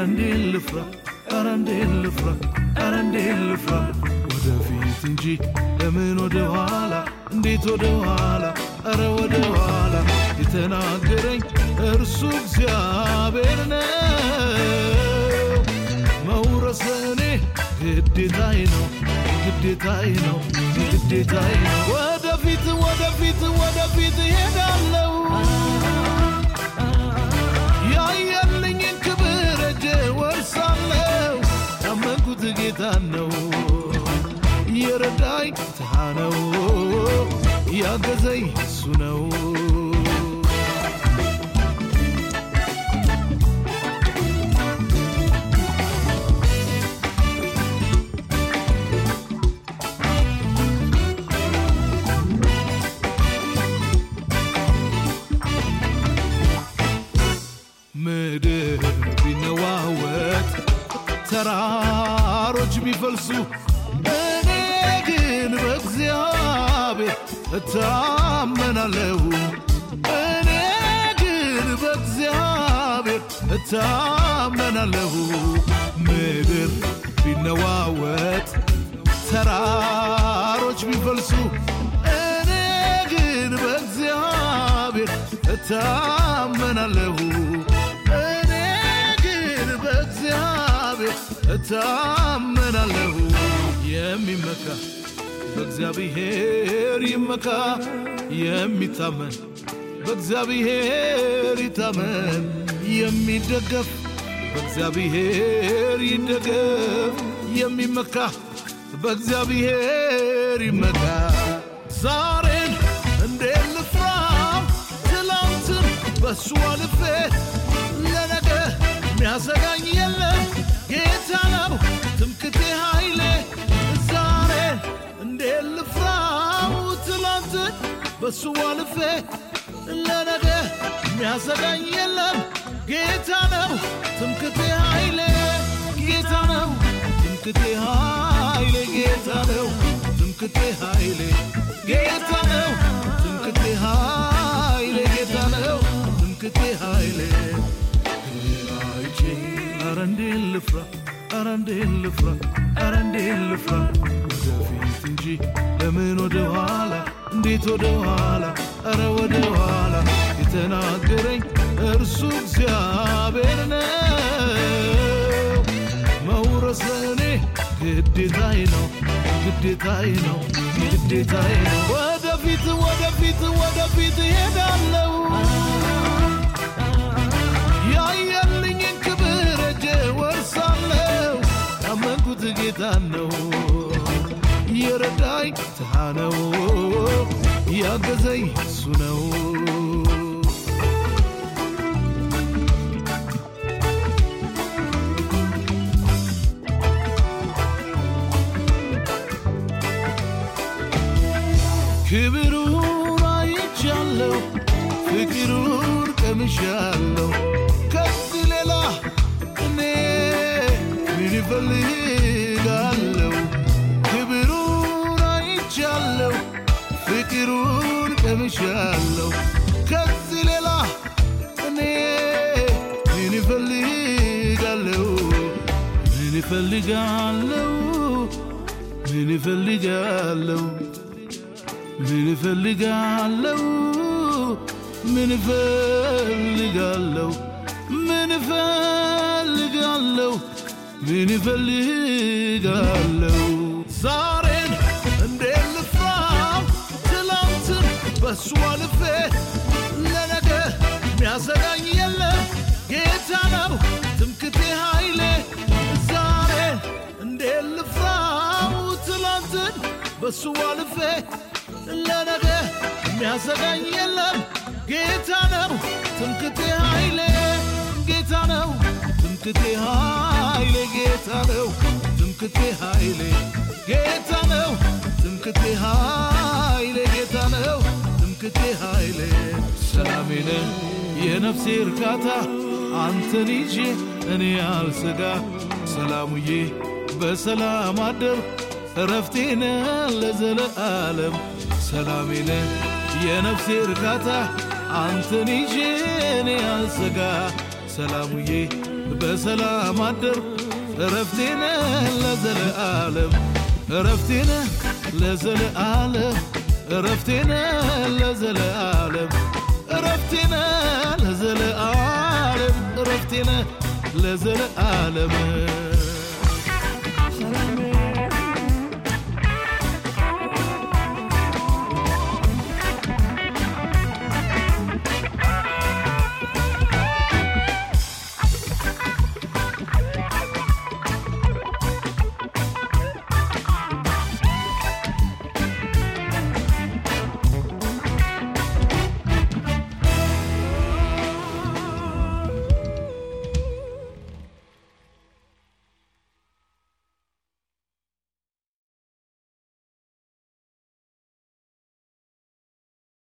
እንዴት ልፍራ ኧረ እንዴት ልፍራ ኧረ እንዴት ልፍራ ወደፊት እንጂ ለምን ወደ ኋላ እንዴት ወደ ኋላ ኧረ ወደ ኋላ የተናገረኝ እርሱ እግዚአብሔር ነው መውረስ እኔ ግዴታዬ ነው ግዴታዬ ነው ግዴታዬ ነው ወደፊት ወደፊት ወደፊት ሄዳለው ያየልኝን ክብር እጄ ወርሳለው ያመንኩት ጌታ ነው የረዳኝ ጌታ ነው ያገዘኝ እሱ ነው ምድር ቢነዋወጥ ተራሮች ቢፈልሱ እኔ ግን በእግዚአብሔር እታመናለሁ እኔ ግን በእግዚአብሔር እታመናለሁ ምድር ቢነዋወጥ ተራሮች ቢፈልሱ እኔ ግን በእግዚአብሔር እታመናለሁ እኔ ግን በእግዚአብሔር እታመናለሁ የሚመካ በእግዚአብሔር ይመካ የሚታመን በእግዚአብሔር ይታመን የሚደገፍ በእግዚአብሔር ይደገፍ የሚመካ በእግዚአብሔር ይመካ ዛሬን እንዴት ልፍራው ትላንትን በሱ አልፌ ለነገ ሚያሰጋኝ የለም ጌታ ነው ትምክቴ ኃይሌ ዛሬን እንዴት ልፍራው ትላንትን በሱ አልፌ ለነገ ሚያሰጋኝ የለም ጌታ ነው ትምክቴ ኃይሌ ጌታ ነው ትምክቴ ኃይሌ ጌታ ነው ትምክቴ ኃይሌ ጌታ ነው ትምክቴ ኃይሌ ጌታ ነው ትምክቴ ኃይሌ አይቼ ኧረ እንዴት ልፍራ ኧረ እንዴት ልፍራ ኧረ እንዴት ልፍራ ወደፊት እንጂ ለምን ወደ ኋላ እንዴት ወደ ኋላ ኧረ ወደ ኋላ የተናገረኝ እርሱ እግዚአብሔር ነው መውረስ እኔ ግዴታዬ ነው ግዴታዬ ነው ግዴታዬ ነው ወደፊት ወደፊት ወደፊት ሄዳለው ያየልኝን ክብር እጄ ወርሳለው ያመንኩት ጌታ ነው የረዳኝ ጌታ ነው ያገዘኝ እሱ ነው ክብሩን አይቻለው ፍቅሩን ቀምሻለው ከዚህ ሌላ እኔ ምን እፈልጋለው ክብሩን አይቻለው ፍቅሩን ቀምሻለው ከዚህ ሌላ እኔ ምን እፈልጋለው ምን እፈልጋለው ምን እፈልጋለው ምን እፈልጋለው ምን እፈልጋለው ምን እፈልጋለው ምን እፈልጋለው ዛሬን እንዴት ልፍራው ትላንትን በሱ አልፌ ለነገ ሚያሰጋኝ የለም ጌታ ነው ትምክቴ ኃይሌ ዛሬን እንዴት ልፍራው ትላንትን በሱ አልፌ ለነገ የሚያሰጋኝ የለም ጌታ ነው ትምክቴ ኃይሌ ጌታ ነው ትምክቴ ኃይሌ ጌታ ነው ትምክቴ ኃይሌ ጌታ ነው ትምክቴ ኃይሌ ጌታ ነው ትምክቴ ኃይሌ ሰላሜ ነህ የነፍሴ እርካታ አንተን ይዤ እኔ አልሰጋ ሰላሙዬ በሰላም አደር እረፍቴነ ለዘለዓለም ሰላሜነ የነፍሴ እርካታ አንተን ይዤ እኔ አልሰጋ ሰላሙዬ በሰላም አደር እረፍቴነ ለዘለዓለም እረፍቴነ ለዘለዓለም እረፍቴነ ለዘለዓለም እረፍቴነ ለዘለዓለም እረፍቴነ ለዘለዓለም